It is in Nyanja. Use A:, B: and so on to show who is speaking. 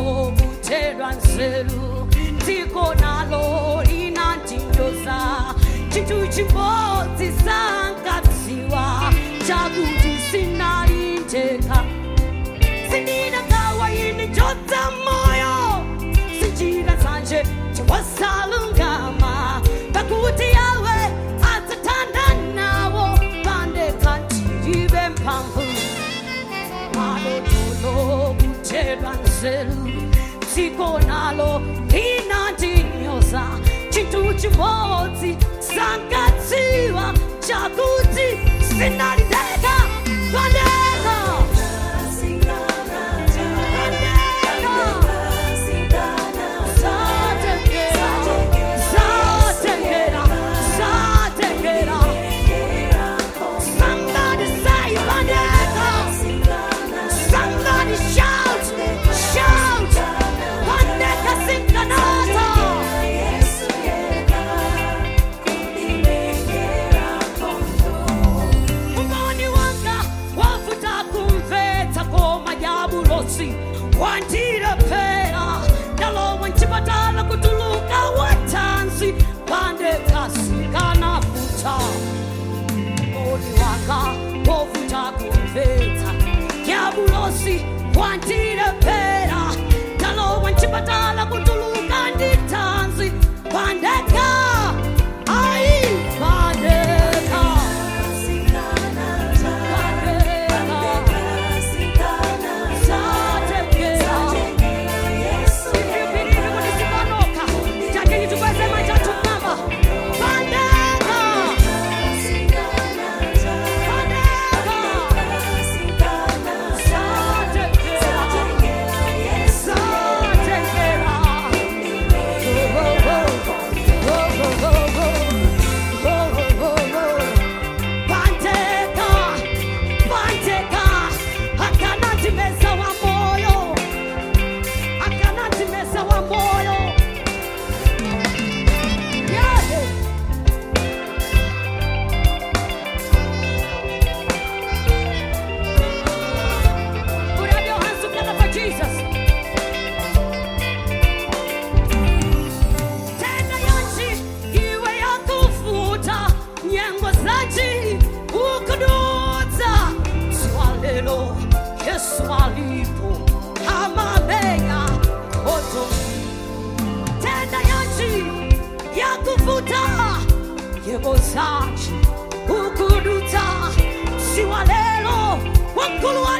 A: kutedwa nzeru dziko nalo linandinyoza chinthu chimodzi sankadziwa chakuti sinalindeka sindinagawa ini njodza moyo sinjira zanje chiwasalungama pakuti yawe adzatanda nawo pandeka ndiribe mphamvu malotolo kutedwa nzeru dziko nalo linandinyoza chinthu chimodzi sankadziwa chakuti sinalindeka pandeka Somebody say Pandeka! Somebody shout! Shout! Pandeka Sinkanata! Mboni wanga wafuta kumvetsa koma yabulosi wandira pera ndalowa nchipatala kutuluka watanzi pandeka sikanafuta mboni wanga wafuta kumvetsa yabulosi wandira pera ndalowa nchipatala kutuluka nditanzi pandeka ai pandeka Panteka, panteka, akanati mesa wa moyo, akanati mesa wa moyo. Yeah. Put up your hands together for Jesus. Tena yanchi iwe ya kufuta nyengo zaji ukudutsa swalelo Yesu alipo amaleya koto tena yanchi ya kufuta yebo zaji ukudutsa siwalelo wakulu wa